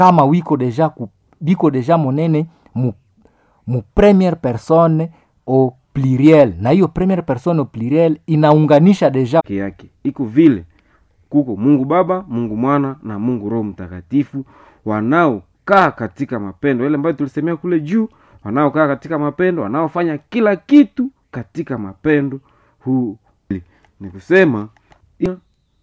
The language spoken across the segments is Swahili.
kama wiko deja ku, biko deja monene mu, mu premiere personne au pluriel na hiyo premiere personne au pluriel inaunganisha deja yake yake iko vile kuko mungu baba mungu mwana na mungu roho mtakatifu wanaokaa katika mapendo ile ambayo tulisemea kule juu wanaokaa katika mapendo wanaofanya kila kitu katika mapendo huu ni kusema ya-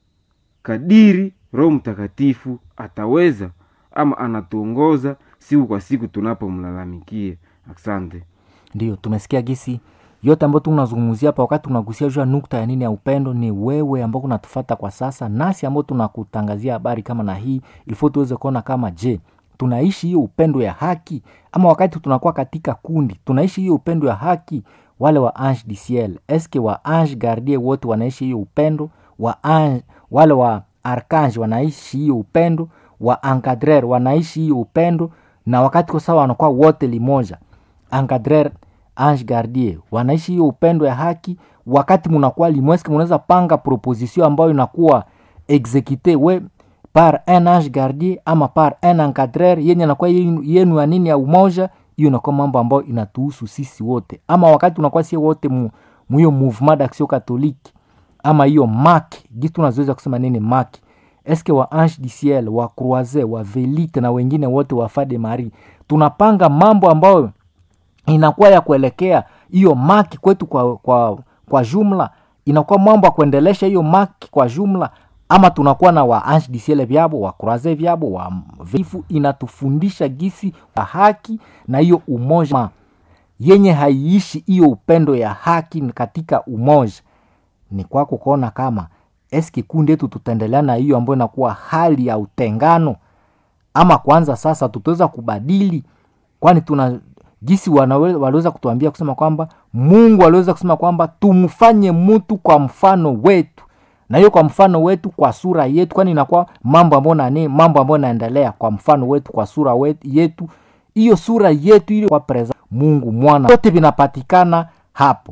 kadiri roho mtakatifu ataweza ama anatuongoza siku kwa siku tunapomlalamikia asante ndio tumesikia gisi yote ambayo tunazungumzia hapa wakati tunagusia juu ya nukta ya nini ya upendo ni wewe ambao kunatufata kwa sasa nasi ambao tunakutangazia habari kama na hii ilifo tuweze kuona kama je tunaishi hiyo upendo ya haki ama wakati tunakuwa katika kundi tunaishi hiyo upendo ya haki wale wa ange du ciel eske wa ange gardie wote wanaishi hiyo upendo wa ange, wale wa arkange wanaishi hiyo upendo wa encadrer wanaishi hiyo upendo na wakati kwa sawa wanakuwa wote limoja encadrer ange gardie wanaishi hiyo upendo ya haki wakati munakuwa limweske munaweza panga proposition ambayo inakuwa exekute we par un ange gardie ama par un encadrer yenye nakuwa yenu yenu ya nini ya umoja hiyo inakuwa mambo ambayo inatuhusu sisi wote ama wakati unakuwa sie wote mu mu hiyo mouvement d'action catholique ama hiyo mak gisi tunazoweza kusema nini mak eske wa ange du ciel wa croise wa velite na wengine wote wa fade marie tunapanga mambo ambayo inakuwa ya kuelekea hiyo maki kwetu kwa, kwa, kwa jumla inakuwa mambo ya kuendelesha hiyo maki kwa jumla ama tunakuwa na wa ange du ciel vyabo wa croise vyabo wa vifu inatufundisha gisi wa haki na hiyo umoja yenye haiishi hiyo upendo ya haki katika umoja ni kwako kuona kama eski kundi yetu tutaendelea na hiyo ambayo inakuwa hali ya utengano ama kwanza sasa tutaweza kubadili kwani tuna jinsi wanawe- waliweza kutuambia kusema kwamba mungu aliweza kusema kwamba tumfanye mtu kwa mfano wetu na hiyo kwa mfano wetu kwa sura yetu kwani inakuwa mambo ambayo nani mambo ambayo naendelea kwa mfano wetu kwa sura wetu, yetu hiyo sura yetu ile kwa preza mungu mwana yote vinapatikana hapo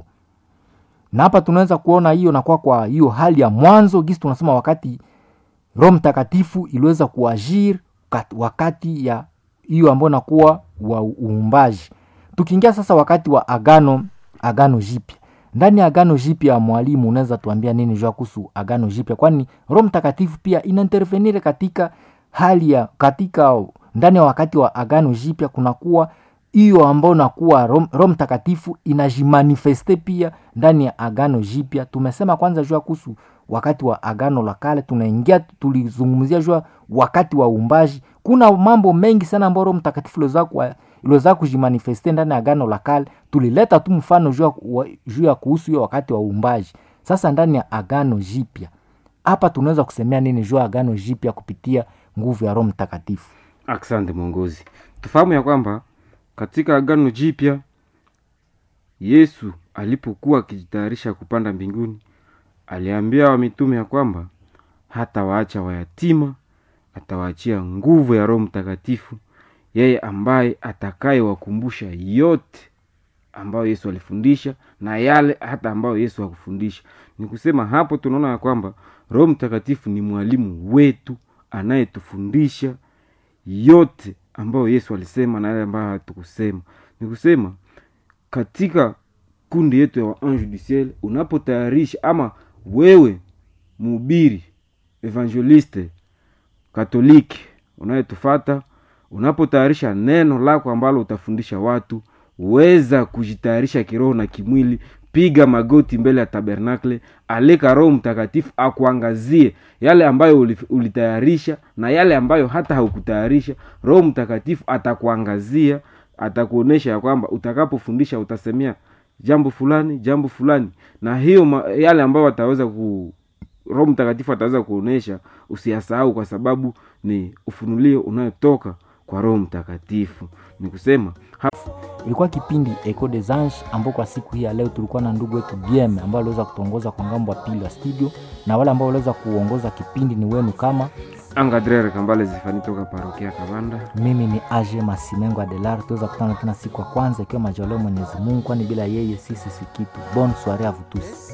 na hapa tunaweza kuona hiyo nakuwa kwa hiyo hali ya mwanzo gisi tunasema wakati roho mtakatifu iliweza kuajiri kat- wakati ya hiyo ambayo nakuwa wa uumbaji tukiingia sasa wakati wa agano agano jipya ndani ya agano jipya mwalimu unaweza tuambia nini jua kuhusu agano jipya kwani roho mtakatifu pia inaintervenire katika hali ya katika ndani ya wakati wa agano jipya kunakuwa hiyo ambayo nakuwa Roho Roho mtakatifu inajimanifeste pia ndani ya agano jipya tumesema kwanza jua kuhusu wakati wa agano la kale tunaingia tulizungumzia jua wakati wa uumbaji kuna mambo mengi sana ambayo roho mtakatifu iliweza kuwa- iliweza kujimanifeste ndani ya agano la kale tulileta tu mfano juu ya wa- juu ya kuhusu hiyo wakati wa uumbaji sasa ndani ya agano jipya hapa tunaweza kusemea nini juu ya agano jipya kupitia nguvu ya roho mtakatifu asante mwongozi tufahamu ya kwamba katika agano jipya yesu alipokuwa akijitayarisha kupanda mbinguni aliambia wamitume ya kwamba hata waacha wayatima atawaachia nguvu ya roho mtakatifu yeye ambaye atakayewakumbusha yote ambayo yesu alifundisha na yale hata ambayo yesu hakufundisha ni kusema hapo tunaona ya kwamba roho mtakatifu ni mwalimu wetu anayetufundisha yote ambayo yesu alisema na yale ambayo hatukusema ni kusema katika kundi yetu ya waange du ciel unapotayarisha ama wewe mhubiri evangeliste katoliki unayetufata unapotayarisha neno lako ambalo utafundisha watu weza kujitayarisha kiroho na kimwili piga magoti mbele ya tabernakle alika roho mtakatifu akuangazie yale ambayo uli- ulitayarisha na yale ambayo hata haukutayarisha roho mtakatifu atakuangazia atakuonyesha ya kwamba utakapofundisha utasemea jambo fulani jambo fulani na hiyo ma, yale ambayo wataweza ku roho mtakatifu ataweza kuonyesha usiyasahau kwa sababu ni ufunulio unayotoka kwa roho mtakatifu ni kusema ilikuwa kipindi eco des anges ambao kwa siku hii ya leo tulikuwa na ndugu wetu bm ambao aliweza kutuongoza kwa ngambo ya pili ya studio na wale ambao waliweza kuongoza kipindi ni wenu kama angadrere kambale zifani toka parokia kabanda mimi ni age masimengo adelar tuweza kutana tena siku ya kwanza ikiwa majaliwa mwenyezi mungu kwani bila yeye sisi si kitu bon soire à vous tous